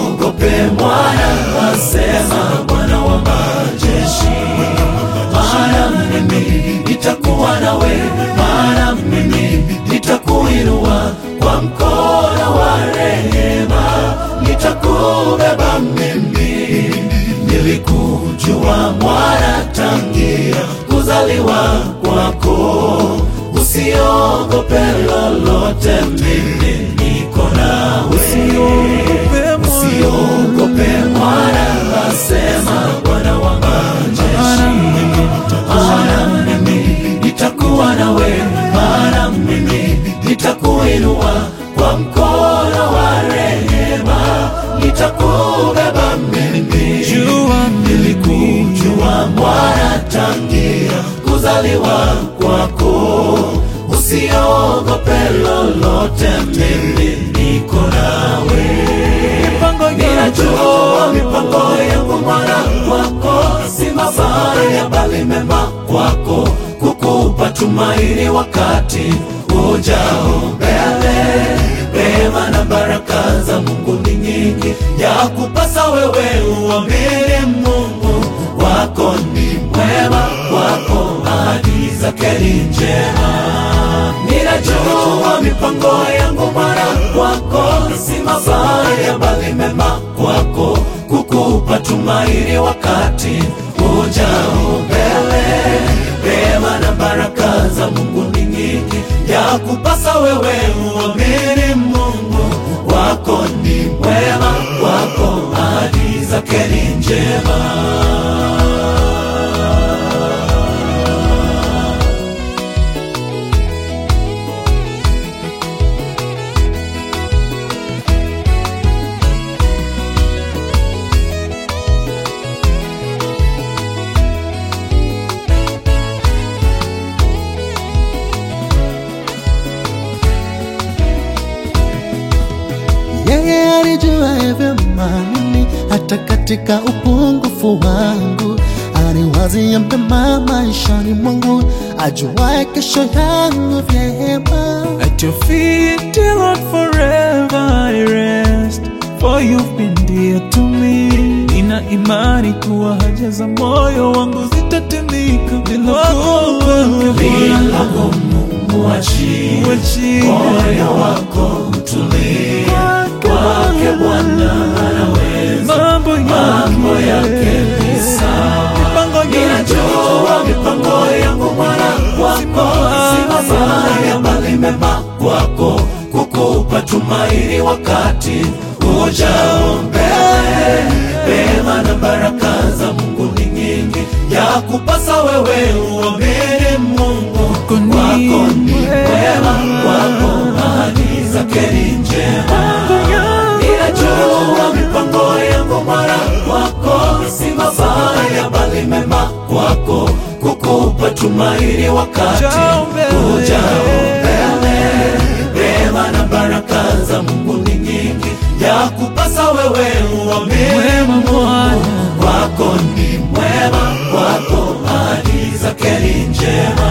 Usiogope mwana, asema Bwana wa majeshi, maana mimi nitakuwa nawe, maana mimi nitakuinua kwa mkono wa rehema, nitakubeba mimi. Nilikujua mwana tangia kuzaliwa kwako, usiogope lolote, mimi niko nawe. Usiogope mwana, asema Bwana wa majeshi, maana mimi nitakuwa nawe, maana mimi nitakuinua kwa mkono wa rehema, nitakubeba mimi. Jua Nilikujua mwana tangia kuzaliwa kwako, usiogope lolote, mimi niko nawe. mipango Ninajua mipango yangu mwana kwako si mabaya, bali mema kwako, kukupa tumaini wakati ujao mbele. Rehema na baraka za Mungu ni nyingi, ya kupasa wewe uamini Mungu wako ni mwema, wako ahadi zake ni njema. Ninajua mipango yangu mwana kwako si mabaya, bali mema kwako, kukupa tumaini wakati ujao mbele. Rehema na baraka za Mungu ni nyingi, ya kupasa wewe uamini Mungu wako ni mwema, wako ahadi zake ni njema. Yeye alijua vyema mimi hata katika upungufu wangu, aniwazia mema maishani mwangu, ajuaye kesho yangu vyema. At your feet, dear Lord, forever I rest, for you've been dear to me. Nina imani kuwa haja za moyo wangu zitatimika bila kuogopa. Bila Mungu achie Uachie moyo wako utulie kwake Bwana anaweza mambo mambo yake ni sawa. mipango Ninajua mipango yangu mwana kwako si mabaya, bali mema kwako, kukupa tumaini wakati ujao mbele. Rehema na baraka za Mungu ni nyingi, ya kupasa wewe uamini Mungu Wako ni wako ni mwema. mwema, wako ahadi zake ni njema. Ninajua mipango yangu mwana kwako si mabaya, bali mema kwako, kukupa tumaini wakati Ujao mbele. ujao mbele. Rehema na baraka za Mungu ni nyingi, ya kupasa wewe uamini Mwema Bwana. wako ni mwema, wako ahadi zake ni njema.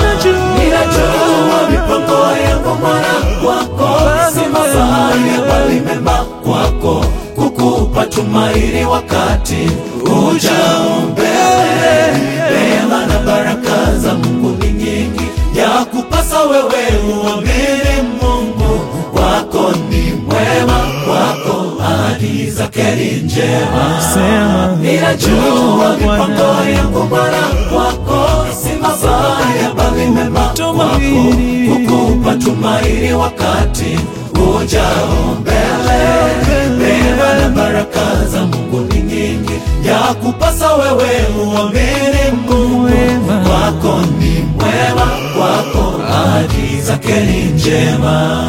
Ninajua mipango yangu mwana kwako si mabaya, bali mema kwako, kukupa tumaini wakati ujao mbele. Rehema na baraka za Mungu ni nyingi, ya kupasa wewe uamini Mungu wako ni mwema, wako ahadi zake ni njema. Sema Ninajua mipango yangu Bwana kwako si mabaya, bali mema kwako, kukupa tumaini wakati ujao mbele. Rehema na baraka za Mungu ni nyingi, ya kupasa wewe uamini Mungu wako ni mwema, wako ahadi zake ni njema.